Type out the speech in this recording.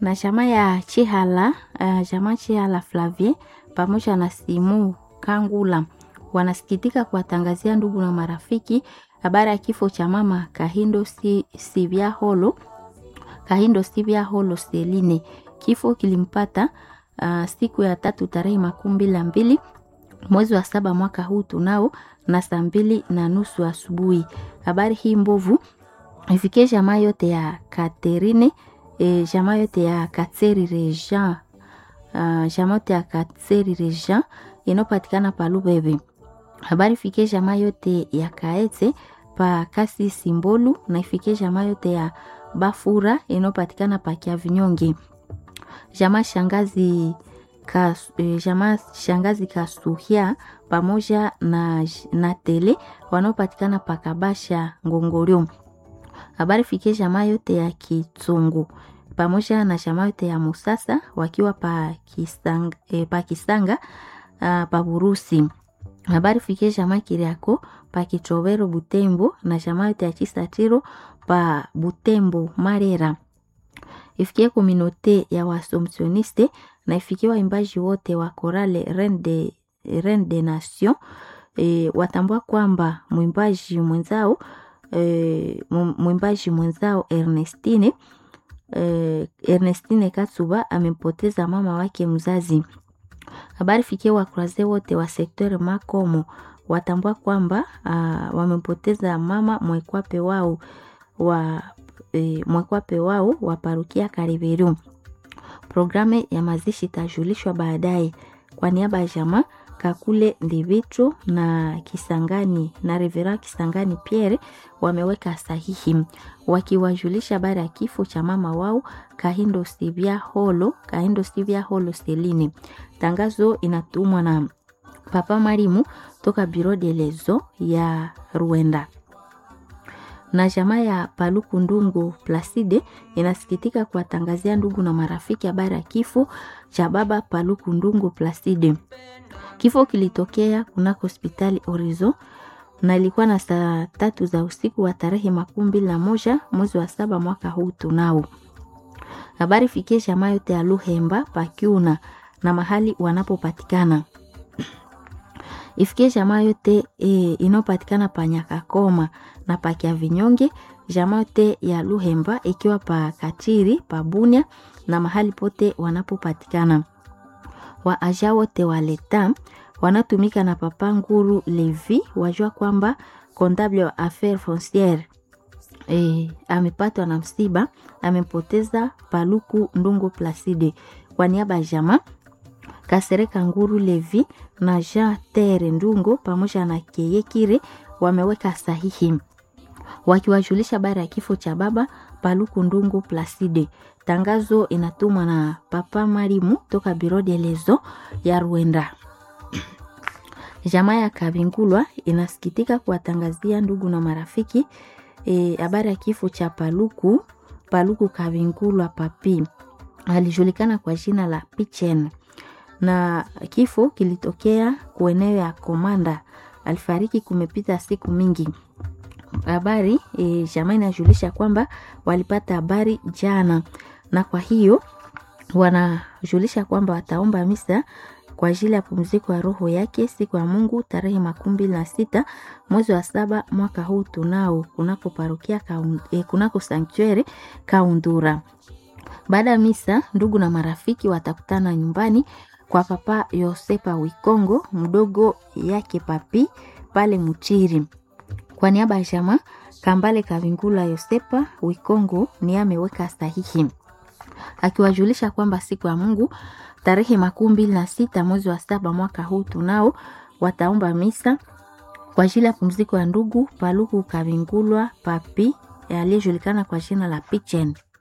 na chama ya Chihala uh, chama Chihala Flavie pamoja na Simu Kangula wanasikitika kuwatangazia ndugu na marafiki habari ya kifo cha mama Kahindo si, Sivya Holo Kahindo Sivya Holo Seline. Kifo kilimpata uh, siku ya tatu tarehe makumi mbili na mbili mwezi wa saba mwaka huu tunao na saa mbili na nusu asubuhi. Habari hii mbovu ifikie jamaa yote ya Katerine e, jamaa yote ya Katseri Rejean uh, jamaa yote ya Katseri Rejean inayopatikana pa Lubebe. Habari ifikie jamaa yote ya Kaete pa Kasi Simbolu na ifikie jamaa yote ya Bafura inayopatikana pa Kiavinyonge. Jamaa shangazi Kas, eh, jamaa shangazi Kasuhia pamoja na, na Tele wanaopatikana pa Kabasha Ngongolio. Habari fikie jamaa yote ya Kitsungu pamoja na jamaa yote ya Musasa wakiwa pa Kisanga, eh, pa Kisanga uh, pa Burusi. Habari fikie jamaa Kiriako pa Kichowero Butembo na jamaa yote ya Chisatiro pa Butembo Marera. Ifikie kominote ya Wasomsioniste na ifikie waimbaji wote wa korale Reine de, Reine de Nation e, watambua kwamba mwimbaji mwenzao e, mwimbaji mwenzao Ernestine e, Ernestine Katsuba amempoteza mama wake mzazi. Habari fikie wakuraze wote wa sekteur Makomo watambua kwamba wamempoteza mama mwekwape wao wa e, mwekwape wao wa parukia Kariberu. Programu ya mazishi itajulishwa baadaye. Kwa niaba ya jamaa Kakule Ndivitro na Kisangani na Revera Kisangani Pierre wameweka sahihi wakiwajulisha habari ya kifo cha mama wao Kahindo Sivya Holo, Kahindo Sivya Holo Seline. Tangazo inatumwa na Papa Marimu toka Bureau de Lezo ya Rwanda na jamaa ya Paluku Ndungu Placide inasikitika kuwatangazia ndugu na marafiki habari ya kifo cha baba Paluku Ndungu Placide. Kifo kilitokea kunako hospitali Orizo na ilikuwa na saa tatu za usiku wa tarehe makumi mbili na moja mwezi wa saba mwaka huu tunao. Habari fikie jamaa yote ya Luhemba Pakiuna na mahali wanapopatikana ifikie jamaa yote e, inayopatikana pa Nyakakoma na pa Kiavinyonge, jamaa yote ya Luhemba ikiwa pa Katiri pa Bunia na mahali pote wanapopatikana. Wa aja wote wa leta wanatumika na Papa Nguru Levi wajua kwamba comptable wa affaire fonciere e, amepatwa na msiba, amempoteza Paluku Ndungu Placide. Kwa niaba ya jamaa Kasereka Nguru Levi na Jean Tere Ndungo pamoja na Keyekire wameweka sahihi wakiwajulisha habari ya kifo cha baba Paluku Ndungu Placide. Tangazo inatumwa na Papa Marimu toka Biro de Lezo ya Rwanda. Jamaa ya Kabingulwa inasikitika kuwatangazia ndugu na marafiki habari e, ya kifo cha Paluku Paluku Kabingulwa Papi, alijulikana kwa jina la Pichen na kifo kilitokea kueneo ya Komanda. Alifariki kumepita siku mingi. Habari e, jamaa inajulisha kwamba walipata habari jana, na kwa hiyo wanajulisha kwamba wataomba misa kwa ajili ya pumziko ya roho yake siku ya Mungu tarehe makumi mbili na sita mwezi wa saba mwaka huu tunao kunako parokia kaun, e, kunako sanktuari Kaundura. Baada ya misa, ndugu na marafiki watakutana nyumbani kwa Papa Yosepa Wikongo mdogo yake Papi pale Muchiri. Kwa niaba ya jamaa Kambale Kavingula Yosepa Wikongo ni ameweka sahihi akiwajulisha kwamba siku ya Mungu tarehe makumi mbili na sita mwezi wa saba mwaka huu tunao wataomba misa kwa ajili ya pumziko ya ndugu Paluku Kavingulwa Papi aliyejulikana kwa jina la Pichen.